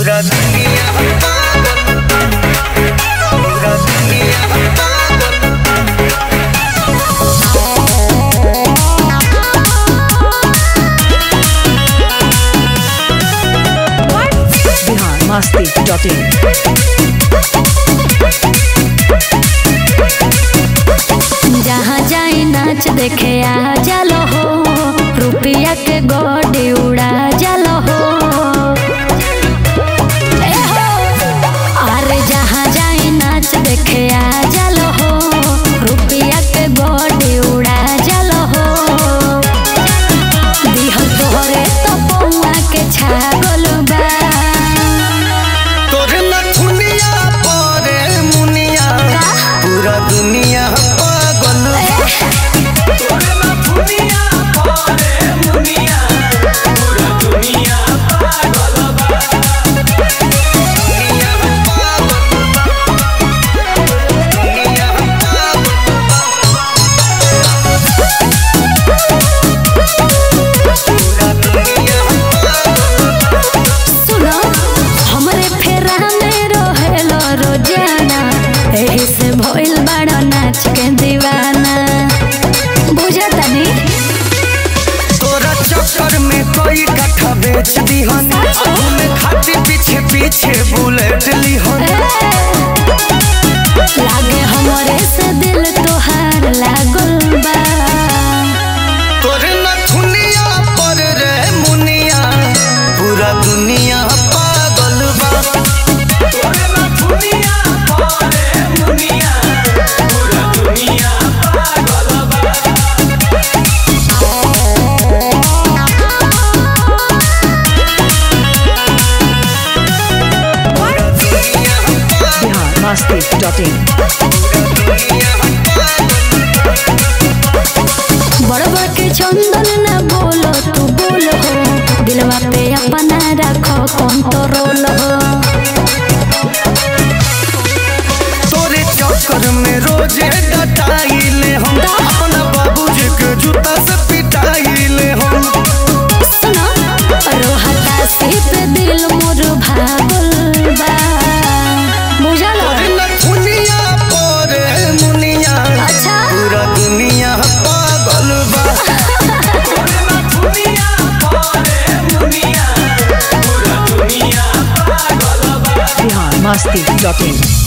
पूरा दुनिया पागल पूरा दुनिया पागल बिहार मस्ती डॉट इन जहाँ जाई नाच देखे आ जालो हो रुपया के गोडी उड़ा जालो हो ए हो, अरे जहाँ जाई नाच देखे आ जालो हो रुपया के गोडी उड़ा जालो हो दिहल तोहरे तो पौआ के छागल बा तोर नथुनिया परे मुनिया पूरा दुनिया पागल तोर नथुनिया परे मुनिया पूरा दुनिया पागल बा दुनिया पागल दुनिया पागल पूरा दुनिया पागल सुनो हमरे फेरा में रहेलो रोजाना एही से भइल बड़ा नाच के दीवाना बुझतानी तोरा चक्कर में कोई कट्ठा बेच दीहन घूमे खातिर पीछे पीछे बुलेट लीहन लागे हमरे से दिल तोहार लागल बा तोरे नथुनिया पर रे मुनिया पूरा दुनिया पागल बा तोरे नथुनिया पर रे मुनिया पूरा दुनिया पागल बा दुनिया पागल बिहार मस्ती डॉट इन बड़ बड़ के चंदन ना बोलो तू बोल हो दिलवा पे अपना रखो कंट्रोल हो तोरे चक्कर में रोजे डटाइले हम अपना बाबूजी के जूता से पिटाइले हम सुनो रोहता से पे दिल मोर भागल बा बुझल तोरे नथुनिया परे मुनिया अच्छा पूरा दुनिया पागल बा तोरे नथुनिया परे मुनिया पूरा दुनिया पागल बा बिहार मस्ती डॉट इन